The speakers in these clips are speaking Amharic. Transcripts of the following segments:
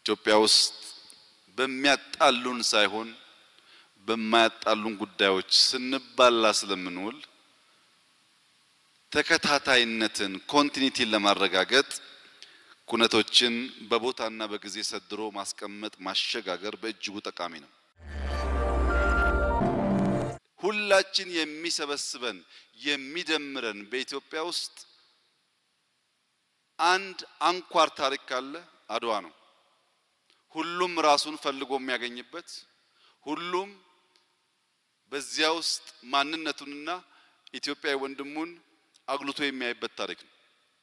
ኢትዮጵያ ውስጥ በሚያጣሉን ሳይሆን በማያጣሉን ጉዳዮች ስንባላ ስለምንውል ተከታታይነትን ኮንቲኒቲን ለማረጋገጥ ኩነቶችን በቦታና በጊዜ ሰድሮ ማስቀመጥ ማሸጋገር በእጅጉ ጠቃሚ ነው። ሁላችን የሚሰበስበን የሚደምረን በኢትዮጵያ ውስጥ አንድ አንኳር ታሪክ ካለ አድዋ ነው። ሁሉም ራሱን ፈልጎ የሚያገኝበት ሁሉም በዚያ ውስጥ ማንነቱንና ኢትዮጵያዊ ወንድሙን አጉልቶ የሚያይበት ታሪክ ነው።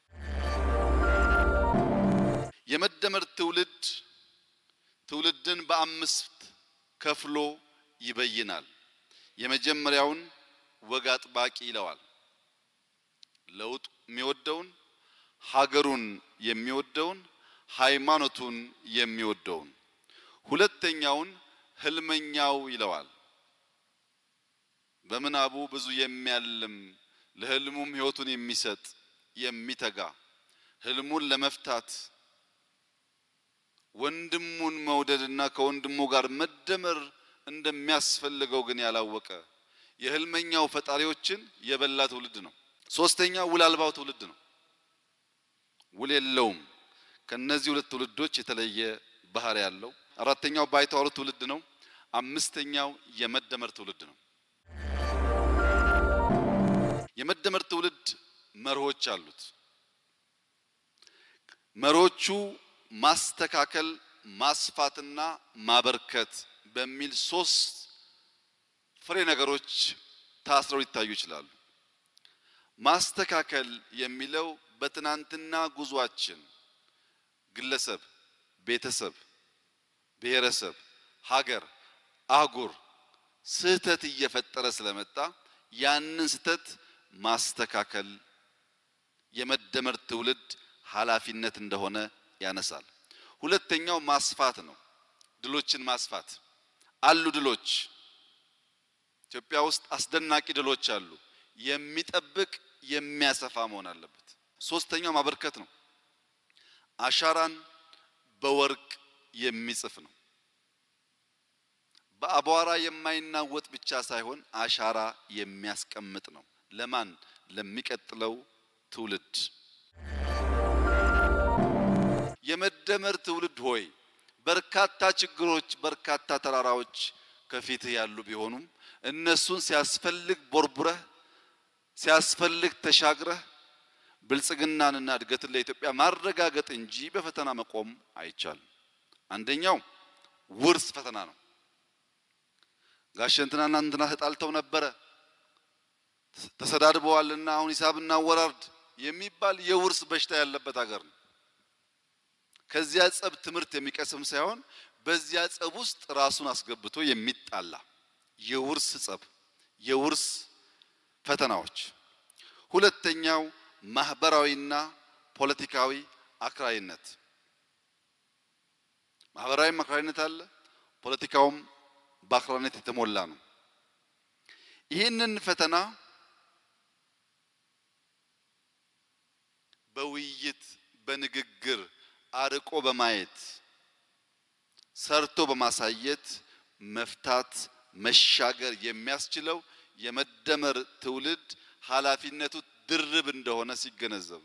የመደመር ትውልድ ትውልድን በአምስት ከፍሎ ይበይናል። የመጀመሪያውን ወግ አጥባቂ ይለዋል። ለውጥ የሚወደውን ሀገሩን የሚወደውን ሃይማኖቱን የሚወደውን። ሁለተኛውን ህልመኛው ይለዋል። በምናቡ ብዙ የሚያልም ለህልሙም ህይወቱን የሚሰጥ የሚተጋ ህልሙን ለመፍታት ወንድሙን መውደድና ከወንድሙ ጋር መደመር እንደሚያስፈልገው ግን ያላወቀ የህልመኛው ፈጣሪዎችን የበላ ትውልድ ነው። ሶስተኛው ውል አልባው ትውልድ ነው። ውል የለውም። ከነዚህ ሁለት ትውልዶች የተለየ ባህሪ ያለው። አራተኛው ባይተዋሩ ትውልድ ነው። አምስተኛው የመደመር ትውልድ ነው። የመደመር ትውልድ መርሆች አሉት። መርሆቹ ማስተካከል፣ ማስፋትና ማበርከት በሚል ሶስት ፍሬ ነገሮች ታስረው ሊታዩ ይችላሉ። ማስተካከል የሚለው በትናንትና ጉዟችን ግለሰብ፣ ቤተሰብ፣ ብሔረሰብ፣ ሀገር፣ አህጉር ስህተት እየፈጠረ ስለመጣ ያንን ስህተት ማስተካከል የመደመር ትውልድ ኃላፊነት እንደሆነ ያነሳል። ሁለተኛው ማስፋት ነው። ድሎችን ማስፋት አሉ። ድሎች ኢትዮጵያ ውስጥ አስደናቂ ድሎች አሉ። የሚጠብቅ የሚያሰፋ መሆን አለበት። ሶስተኛው ማበርከት ነው። አሻራን በወርቅ የሚጽፍ ነው። በአቧራ የማይናወጥ ብቻ ሳይሆን አሻራ የሚያስቀምጥ ነው። ለማን? ለሚቀጥለው ትውልድ። የመደመር ትውልድ ሆይ በርካታ ችግሮች፣ በርካታ ተራራዎች ከፊትህ ያሉ ቢሆኑም እነሱን ሲያስፈልግ ቦርቡረህ ሲያስፈልግ ተሻግረህ ብልጽግናንና እድገትን ለኢትዮጵያ ማረጋገጥ እንጂ በፈተና መቆም አይቻልም። አንደኛው ውርስ ፈተና ነው። ጋሽ እንትናና እንትና ተጣልተው ነበረ ተሰዳድበዋልና አሁን ሂሳብ እናወራርድ የሚባል የውርስ በሽታ ያለበት ሀገር ነው። ከዚያ ጸብ ትምህርት የሚቀስም ሳይሆን በዚያ ጸብ ውስጥ ራሱን አስገብቶ የሚጣላ የውርስ ጸብ፣ የውርስ ፈተናዎች። ሁለተኛው ማህበራዊና ፖለቲካዊ አክራሪነት። ማህበራዊም አክራሪነት አለ፣ ፖለቲካውም በአክራሪነት የተሞላ ነው። ይህንን ፈተና በውይይት በንግግር አርቆ በማየት ሰርቶ በማሳየት መፍታት መሻገር የሚያስችለው የመደመር ትውልድ ኃላፊነቱ ድርብ እንደሆነ ሲገነዘብ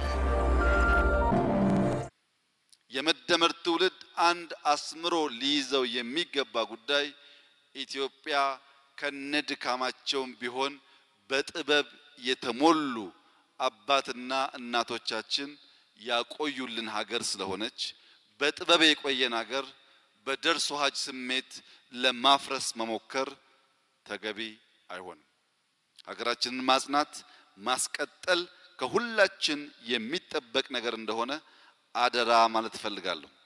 የመደመር ትውልድ አንድ አስምሮ ሊይዘው የሚገባ ጉዳይ ኢትዮጵያ ከነድካማቸውም ቢሆን በጥበብ የተሞሉ አባትና እናቶቻችን ያቆዩልን ሀገር ስለሆነች በጥበብ የቆየን ሀገር በደርሶ ሀጅ ስሜት ለማፍረስ መሞከር ተገቢ አይሆንም። ሀገራችንን ማጽናት ማስቀጠል ከሁላችን የሚጠበቅ ነገር እንደሆነ አደራ ማለት እፈልጋለሁ።